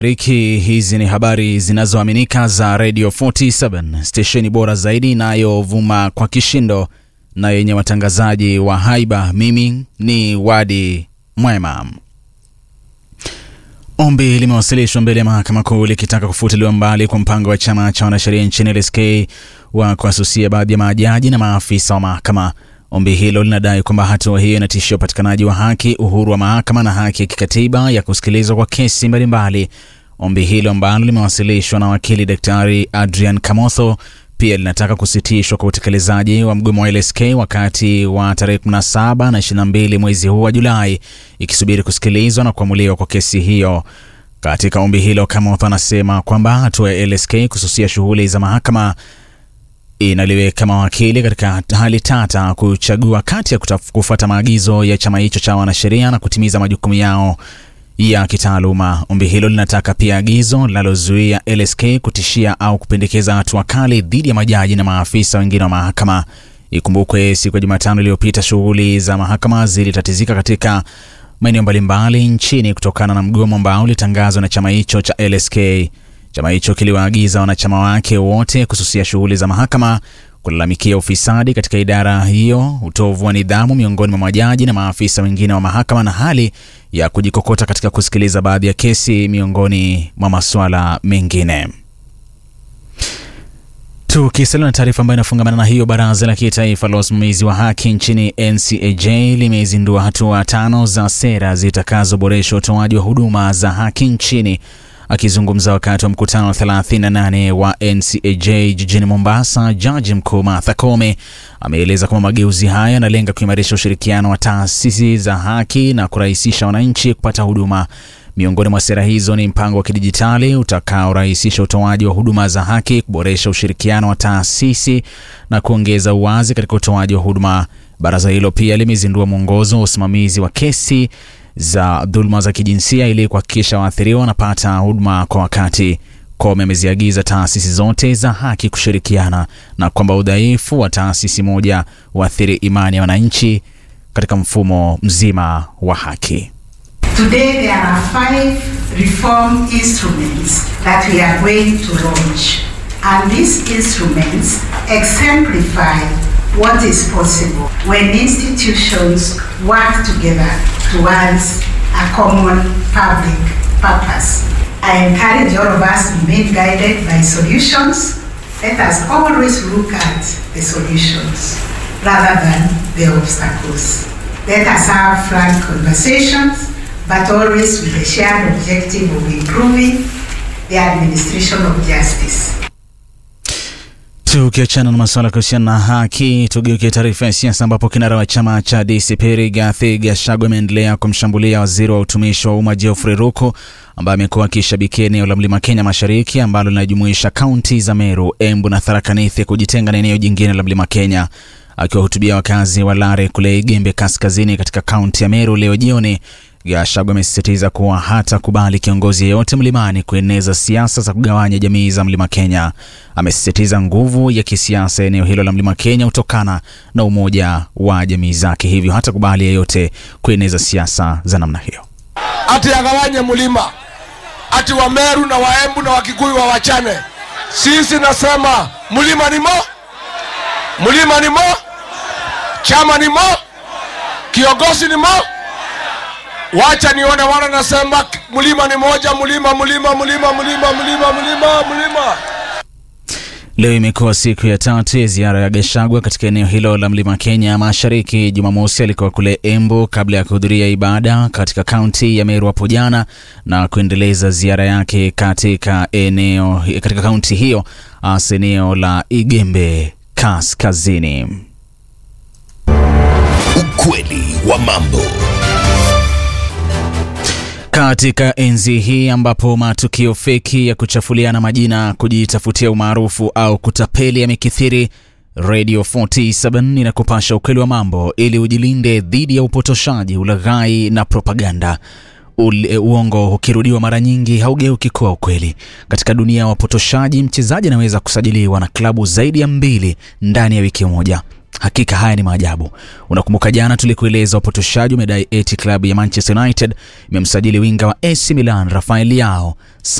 Riki, hizi ni habari zinazoaminika za Radio 47 stesheni bora zaidi inayovuma kwa kishindo na yenye watangazaji wa haiba. Mimi ni Wadi Mwema. Ombi limewasilishwa mbele ya mahakama kuu likitaka kufutiliwa mbali kwa mpango wa chama cha wanasheria nchini LSK wa kuasusia baadhi ya majaji na maafisa wa mahakama. Ombi hilo linadai kwamba hatua hiyo inatishia upatikanaji wa haki, uhuru wa mahakama na haki ya kikatiba ya kusikilizwa kwa kesi mbalimbali. Ombi hilo ambalo limewasilishwa na wakili Daktari Adrian Kamotho pia linataka kusitishwa kwa utekelezaji wa mgomo wa LSK wakati wa tarehe 17 na 22 mwezi huu wa Julai, ikisubiri kusikilizwa na kuamuliwa kwa kesi hiyo. Katika ombi hilo, Kamotho anasema kwamba hatua ya LSK kususia shughuli za mahakama inaliweka mawakili katika hali tata kuchagua kati ya kufuata maagizo ya chama hicho cha wanasheria na kutimiza majukumu yao ya kitaaluma. Ombi hilo linataka pia agizo linalozuia LSK kutishia au kupendekeza hatua kali dhidi ya majaji na maafisa wengine wa mahakama. Ikumbukwe siku ya Jumatano iliyopita shughuli za mahakama zilitatizika katika maeneo mbalimbali nchini kutokana na mgomo ambao ulitangazwa na chama hicho cha LSK. Chama hicho kiliwaagiza wanachama wake wote kususia shughuli za mahakama, kulalamikia ufisadi katika idara hiyo, utovu wa nidhamu miongoni mwa majaji na maafisa wengine wa mahakama, na hali ya kujikokota katika kusikiliza baadhi ya kesi, miongoni mwa masuala mengine. Tukisalia na taarifa ambayo inafungamana na hiyo, baraza la kitaifa la usimamizi wa haki nchini NCAJ limezindua hatua tano za sera zitakazoboresha utoaji wa huduma za haki nchini. Akizungumza wakati wa mkutano wa 38 wa NCAJ jijini Mombasa, jaji mkuu Martha Koome ameeleza kwamba mageuzi haya yanalenga kuimarisha ushirikiano wa taasisi za haki na kurahisisha wananchi kupata huduma. Miongoni mwa sera hizo ni mpango wa kidijitali utakaorahisisha utoaji wa huduma za haki, kuboresha ushirikiano wa taasisi na kuongeza uwazi katika utoaji wa huduma. Baraza hilo pia limezindua mwongozo wa usimamizi wa kesi za dhuluma za kijinsia ili kuhakikisha waathiriwa wanapata huduma kwa wakati. Koome ameziagiza taasisi zote za haki kushirikiana na kwamba udhaifu wa taasisi moja huathiri imani ya wananchi katika mfumo mzima wa haki. Today there are five reform instruments that we are going to launch and these instruments exemplify what is possible when institutions work together towards a common public purpose. I encourage all of us to be guided by solutions. Let us always look at the solutions rather than the obstacles. Let us have frank conversations, but always with the shared objective of improving the administration of justice. Tukiachana na masuala kuhusiana na haki, tugeukie taarifa ya siasa ambapo kinara wa chama cha DCP Rigathi Gachagua ameendelea kumshambulia waziri wa utumishi wa umma Geoffrey Ruku ambaye amekuwa akishabikia eneo la Mlima Kenya Mashariki ambalo linajumuisha kaunti za Meru, Embu na Tharaka Nithi kujitenga na eneo jingine la Mlima Kenya. Akiwahutubia wakazi wa Lare kule Igembe Kaskazini katika kaunti ya Meru leo jioni, Gachagua amesisitiza kuwa hatakubali kiongozi yeyote mlimani kueneza siasa za kugawanya jamii za Mlima Kenya. Amesisitiza nguvu ya kisiasa eneo hilo la Mlima Kenya hutokana na umoja wa jamii zake, hivyo hatakubali yeyote kueneza siasa za namna hiyo. ati agawanye mlima, ati Wameru na Waembu na Wakikuyu wawachane. Sisi nasema mlima ni mo, mlima ni mo, chama ni mo, kiongozi ni mo. Wacha nione wana nasema mlima ni moja, mlima mlima mlima mlima mlima mlima mlima. Leo imekuwa siku ya tatu ya ziara ya Gachagua katika eneo hilo la Mlima Kenya Mashariki. Jumamosi alikuwa kule Embu kabla ya kuhudhuria ibada katika kaunti ya Meru hapo jana na kuendeleza ziara yake katika eneo katika kaunti hiyo hasa eneo la Igembe Kaskazini. Ukweli wa mambo. Katika enzi hii ambapo matukio feki ya kuchafuliana majina, kujitafutia umaarufu au kutapeli yamekithiri, Radio 47 inakupasha ukweli wa mambo ili ujilinde dhidi ya upotoshaji, ulaghai na propaganda. Ule, uongo ukirudiwa mara nyingi haugeuki kuwa ukweli. Katika dunia ya wapotoshaji, mchezaji anaweza kusajiliwa na klabu zaidi ya mbili ndani ya wiki moja. Hakika haya ni maajabu. Unakumbuka jana tulikueleza wapotoshaji wamedai eti klabu ya Manchester United imemsajili winga wa AC Milan Rafael Leao